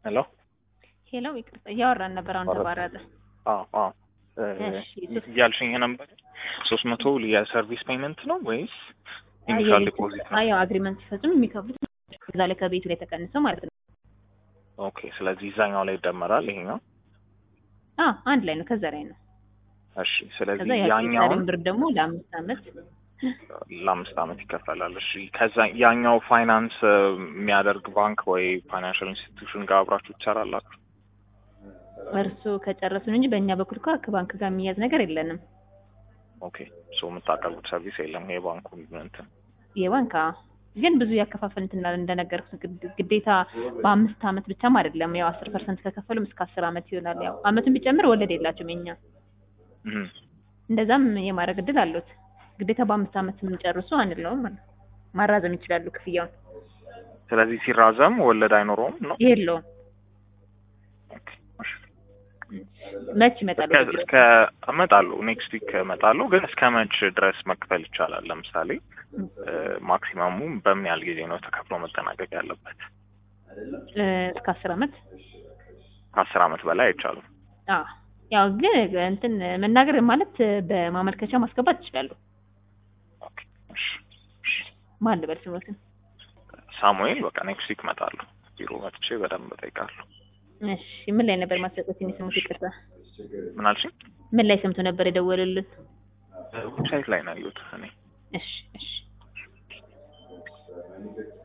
ሄሎ ሄሎ፣ ይቅርታ እያወራን ነበር። አሁን ተቋረጠ። አዎ አዎ እሺ፣ ሶስት- እያልሽኝ ነበር። ሶስት መቶ የሰርቪስ ፔመንት ነው ወይስ ኢኒሻል ዲፖዚት ነው? አዎ አግሪመንት ሲፈጽሙ የሚከፍሉት እዛ ላይ ከቤቱ ላይ ተቀንሰው ማለት ነው። ኦኬ ስለዚህ እዛኛው ላይ ይደመራል ይሄኛው። አዎ አንድ ላይ ነው፣ ከዛ ላይ ነው። እሺ ከዛ ስለዚህ ያኛውን ያኛውን ብር ደግሞ ለአምስት ዓመት ለአምስት ዓመት ይከፈላል። እሺ ከዛ ያኛው ፋይናንስ እ, የሚያደርግ ባንክ ወይ ፋይናንሻል ኢንስቲትዩሽን ጋር አብራችሁ ትሰራላችሁ? እርሱ ከጨረሱን እንጂ በእኛ በኩል እኮ ከባንክ ጋር የሚያዝ ነገር የለንም። ኦኬ ሶ የምታቀርቡት ሰርቪስ የለም የባንኩ እንትን የባንክ አዎ። ግን ብዙ ያከፋፈል እንትን እንዳለ እንደነገርኩት ግድ- ግዴታ በአምስት ዓመት ብቻም አይደለም። ያው አስር ፐርሰንት ከከፈሉም እስከ አስር ዓመት ይሆናል። ያው ዓመቱን ቢጨምር ወለድ የላቸውም የኛ እም። እንደዛም የማድረግ እድል አሉት። ግዴታ በአምስት ዓመት የምንጨርሱ አንለውም ማለት ነው። ማራዘም ይችላሉ ክፍያውን። ስለዚህ ሲራዘም ወለድ አይኖረውም ነው? የለውም። ኦኬ እሺ። መች ይመጣሉ? እስከ እስከ እመጣለሁ ኔክስት ዊክ እመጣለሁ። ግን እስከ መች ድረስ መክፈል ይቻላል? ለምሳሌ ማክሲመሙ በምን ያህል ጊዜ ነው ተከፍሎ መጠናቀቅ ያለበት? እ፣ እስከ አስር ዓመት ከአስር ዓመት በላይ አይቻልም። አዎ። ያው ግን እንትን መናገር ማለት በማመልከቻ ማስገባት ይችላሉ። ኦኬ እሺ እሺ። ማን ልበል ስሞትን? ሳሙኤል በቃ ኔክስት ዊክ እመጣለሁ። ቢሮ መጥቼ በደንብ እጠይቃለሁ። እሺ። ምን ላይ ነበር ማስጠቀስ የሚሰሙት? ይቅርታ፣ ምን አልሽኝ? ምን ላይ ሰምቶ ነበር የደወሉልን? ዌብሳይት ላይ ነው ያየሁት እኔ። እሺ፣ እሺ።